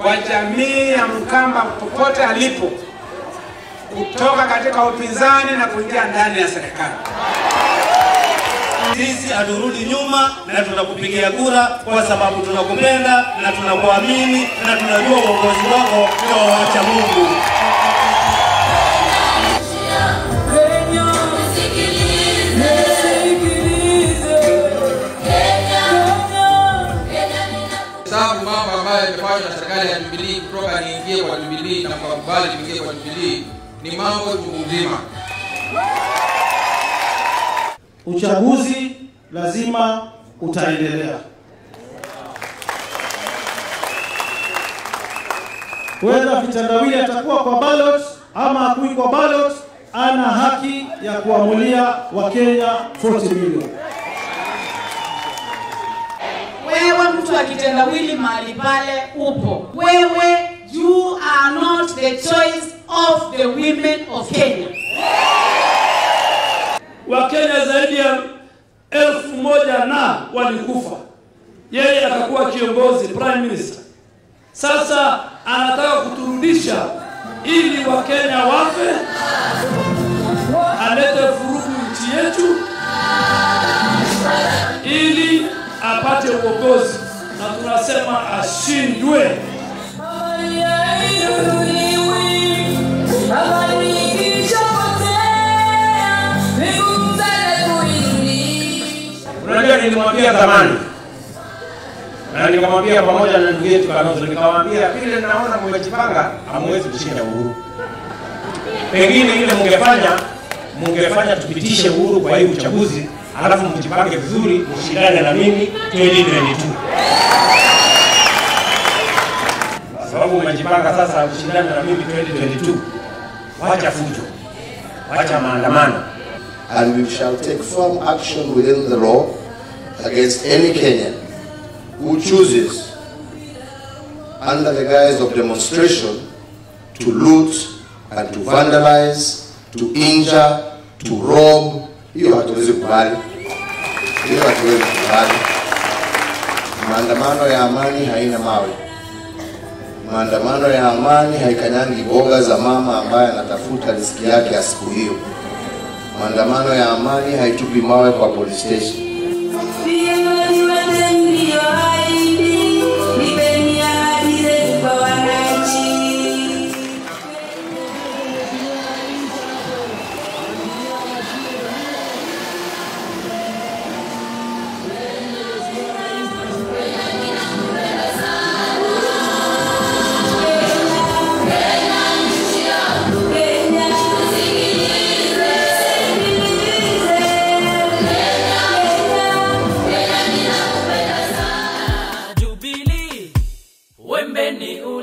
wa jamii ya Mkamba popote alipo, kutoka katika upinzani na kuingia ndani ya serikali. Sisi haturudi nyuma na tunakupigia kura kwa sababu tunakupenda na tunakuamini na tunajua uongozi wako ni wa wacha Mungu. sababu mambo ambayo yamefanywa na serikali ya Jubilee kutoka niingie kwa Jubilee na kukubali niingie kwa Jubilee ni mambo chungu nzima. Uchaguzi lazima utaendelea. Whether vitendawili atakuwa kwa ballot ama hakui kwa ballot, ana haki ya kuamulia Wakenya 40 milioni. Wewe mtu wa kitendawili mahali pale upo, wewe you are not the choice of the women of Kenya. Wakenya zaidi ya elfu moja na walikufa, yeye akakuwa kiongozi prime minister. Sasa anataka kuturudisha ili Wakenya wafe, alete furugu nchi yetu ili apate uongozi, na tunasema ashindwe. Unajua, nilimwambia zamani na nikamwambia pamoja na ndugu yetu Kalonzo, nikamwambia vile naona mmejipanga, hamwezi kushinda Uhuru. Pengine ile mungefanya mungefanya tupitishe Uhuru kwa hii uchaguzi, alafu mjipange vizuri, mshindane na mimi 2022 kwa sababu umejipanga sasa ushindane na mimi 2022. Wacha fujo, wacha maandamano. and we shall take firm action within the law against any Kenyan who chooses, under the guise of demonstration, to loot and to vandalize, to injure, to rob. Hiyo hatuwezi kubali, hiyo hatuwezi kubali. Maandamano ya amani haina mawe. Maandamano ya amani haikanyangi boga za mama ambaye anatafuta riziki yake ya siku hiyo. Maandamano ya amani haitupi mawe kwa police station. Jubilee, wembe ni ule